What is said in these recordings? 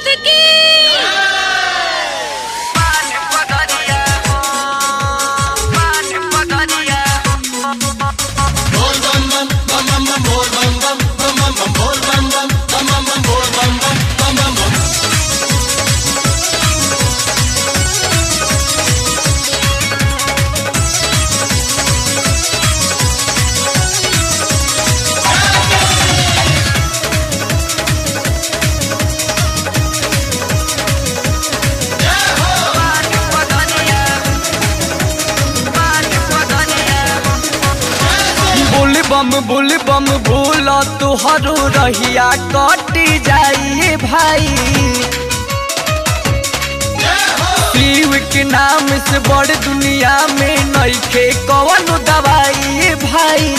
की बुल बम बुल बम भूल तुहरो रहिया कटी जाइए भाई शिव के नाम से बड़ दुनिया में नइखे कवन दवाई भाई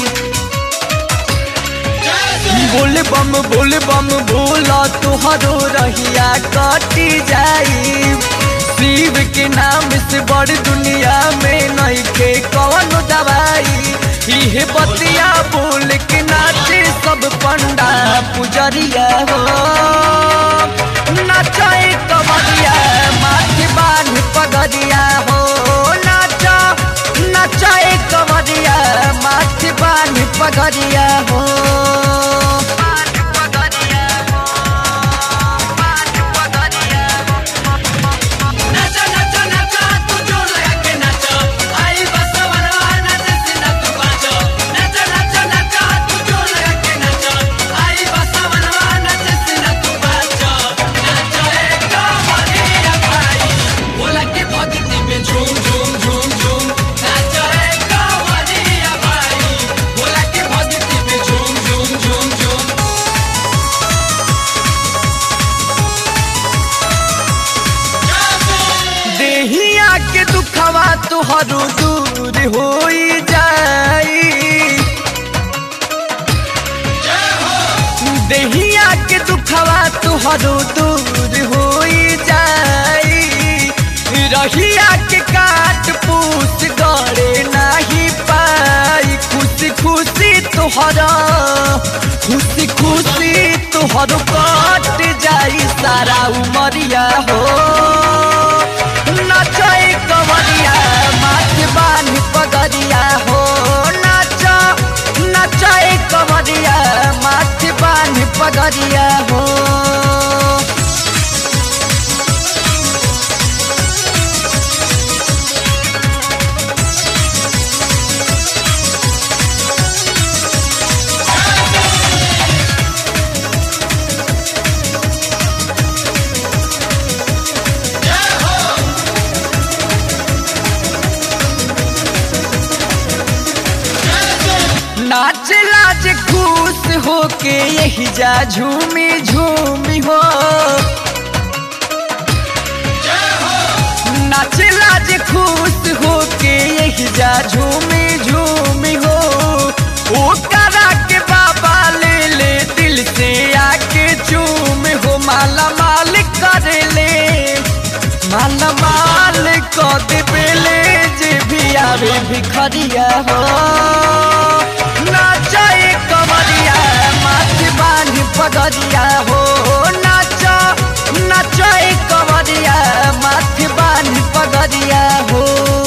बुल बम बुल बम भूल तुहरो रहिया कटी जाई शिव के नाम से बड़ दुनिया में नइखे कवन दवाई इहे बतिया बोल के नाचे सब पंडा पुजरिया हो नाचे कमरिया माथे बांध पगरिया हो नाचा नचाए कमरिया माथे बांध पगरिया हो नाचा नाचा नाचा तू जोर लगा के नाचो आई बसवरा नाचे सिना तू बाचो नाचा नाचा नाचा तू जोर लगा के नाचो आई बसवरा नाचे सिना तू बाचो नाचो एक कमरिया भाई बोला के भक्ति में झूम झूम झूम झूम नाचो एक कमरिया भाई बोला के भक्ति में झूम झूम झूम झूम देहिया के दुखवा तुहरो दूर होई जाई देहिया के दुखवा तुहरो दूर होई जाई रहिया के काट पूस गड़े नाही पाई खुशी खुशी तुहरा खुशी खुशी तुहरो कट जाई सारा उमरिया हो नाचे कमरिया माथ बांध पगरिया हो नाचा नचाए कमरिया माथ बांध पगरिया हो नाच लाज खुश होके यही जा झूमी झूमी हो नाच लाज खुश होके यही जा झूमी झूमी हो ओ करा के बाबा ले ले दिल से आके चूम हो माला माल कर ले माला माल को देबेले जे भी आवे भिखरिया हो नाचे कमरिया माथे बांध पगरिया हो नाचा नाचे कमरिया माथे बांध पगरिया हो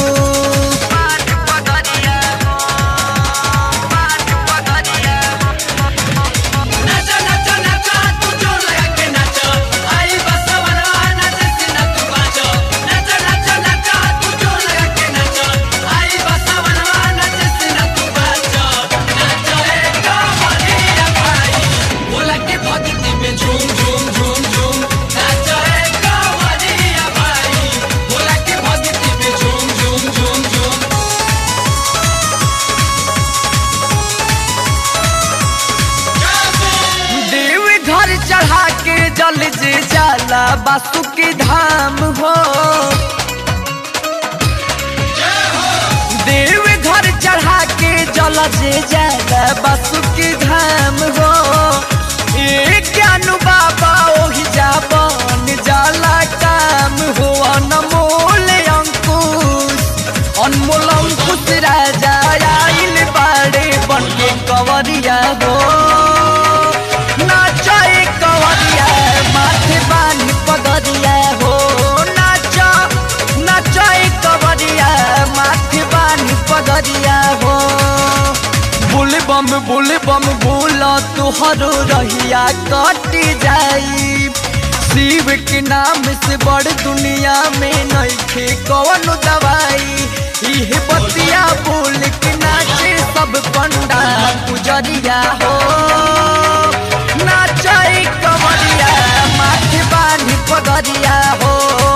नाचा नाचा नाचा तू जोर लगा के नाचो आई बसवरा नाचे सिना तू बाचो नाचा नाचा नाचा तू जोर लगा के नाचो आई बसवरा नाचे सिना तू बाचो नाचो एक कमरिया भाई बोला के भक्ति में झूम झूम झूम झूम नाचो एक कमरिया भाई बोला के भक्ति में झूम झूम झूम झूम देव घर चढ़ा के जल जे जाला बासु के धाम हो देव घर चढ़ा के जल जे जाला बासु के धाम हो ए ज्ञानु बाबा ओहि जा बन जाला काम हो अनमोल अंकुश अनमोल अंकुश राजा आइल बाड़े बन के कवरिया हो नाचे कवरिया माथे बान हो बुल बम बुल बम बोला तुहरो रहिया कट जाई शिव के नाम से बड़ दुनिया में नइखे कौन दवाई इह बतिया बोल के नाचे सब पंडा पुजरिया हो नाचे कमरिया माथे बानी पगरिया हो